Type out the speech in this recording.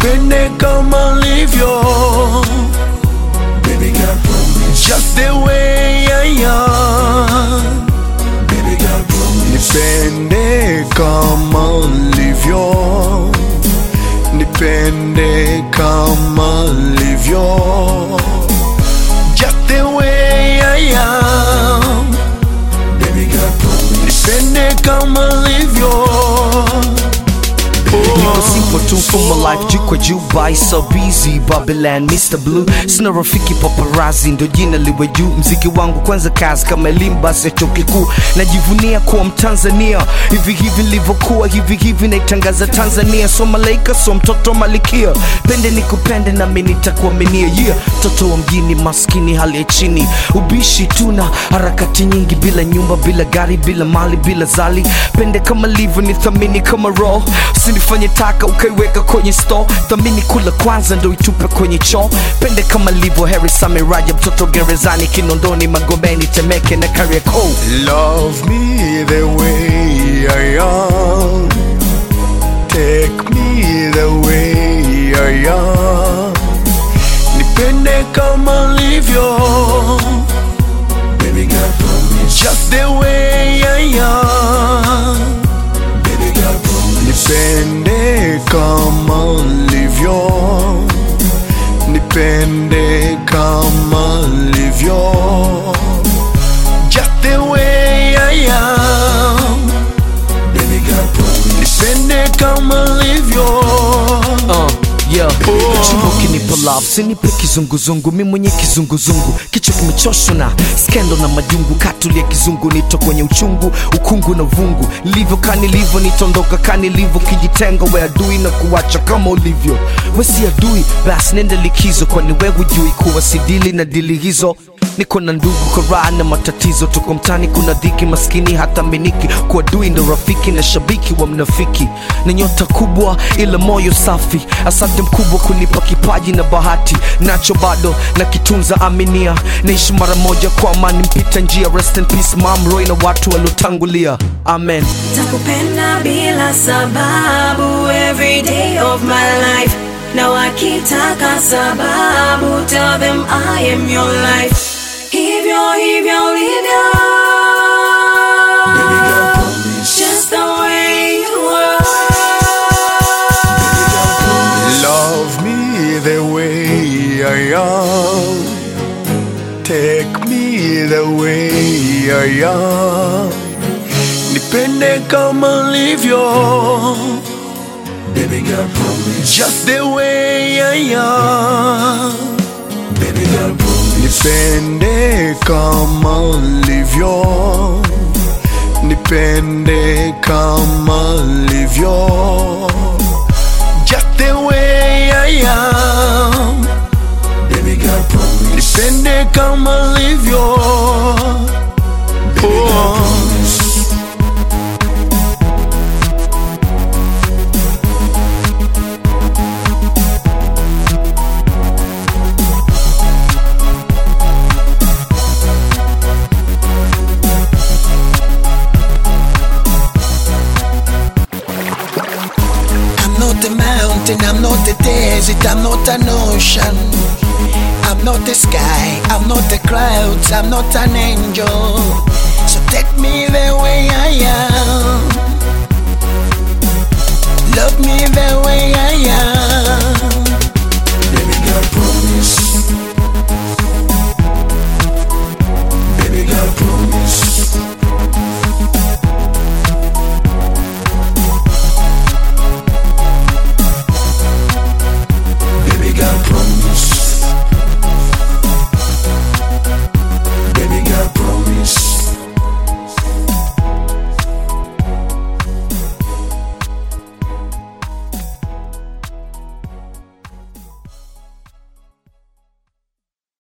nipende kama livyo Baby girl, promise. just the way I am Baby girl, promise. nipende kama livyo nipende kama livyo just the way I am Baby girl, promise. nipende kama livyo Niko simple tu mfumo life juu kwa juu by so busy Babylon Mr Blue sina rafiki paparazzi ndo jina liwe juu mziki wangu kwanza kazi kama elimu basi ya chuo kikuu najivunia kuwa mtanzania hivi hivi nilivyokuwa hivi hivi naitangaza Tanzania so malaika so mtoto malikia pende nikupende nami nitakuaminia yeah mtoto wa mjini maskini hali ya chini ubishi tuna harakati nyingi bila nyumba bila gari bila mali bila zali pende kama livyo ni thamini kama roho usinifanye taka ukaiweka kwenye store thamini kula kwanza ndo itupe kwenye choo pende kama livyo heri same raja mtoto gerezani kinondoni magomeni temeke na kariakoo Love me the way I am. Take me the way I am. Nipende kama livyo. Baby girl, promise. Just the way I am. Baby girl, promise. Nipende kama livyo. Nipende kama livyo. Just the way I am. Baby girl, promise. Nipende kama livyo. uh, yeah. Chimbo ukinipa love sinipe kizunguzungu mi mwenye kizunguzungu kichwa kimechoshwa na skendo na majungu katulia kizungu nito kwenye uchungu ukungu na vungu livyo kanilivyo nitondoka kanilivyo kijitenga we adui na kuwacha kama ulivyo we si adui basi nende likizo kwani we hujui kuwa sidili na dili hizo niko na ndugu koraa na matatizo tuko mtani kuna dhiki maskini hata miniki kuwa dui ndo rafiki na shabiki wa mnafiki na nyota kubwa ila moyo safi asante mkubwa kunipa kipaji na bahati nacho bado na kitunza aminia naishi mara moja kwa amani mpita njia rest in peace mam roy na watu waliotangulia amen takupenda bila sababu every day of my life na wakitaka sababu tell them I am your life hivyo hivyo ulivyo Baby girl, promise. just the way you are Love me the way I am. Take me the way I am. Nipende kama livyo. Baby girl, promise. Just the way I am. Baby girl, promise. Nipende kama livyo. Nipende kama livyo. Just the way I am. Baby girl, promise. Nipende kama livyo. Baby girl, promise. I'm not a mountain, I'm not a desert, I'm not an ocean. I'm not the sky, I'm not the clouds, I'm not an angel. So take me the way I am. Love me the way I am.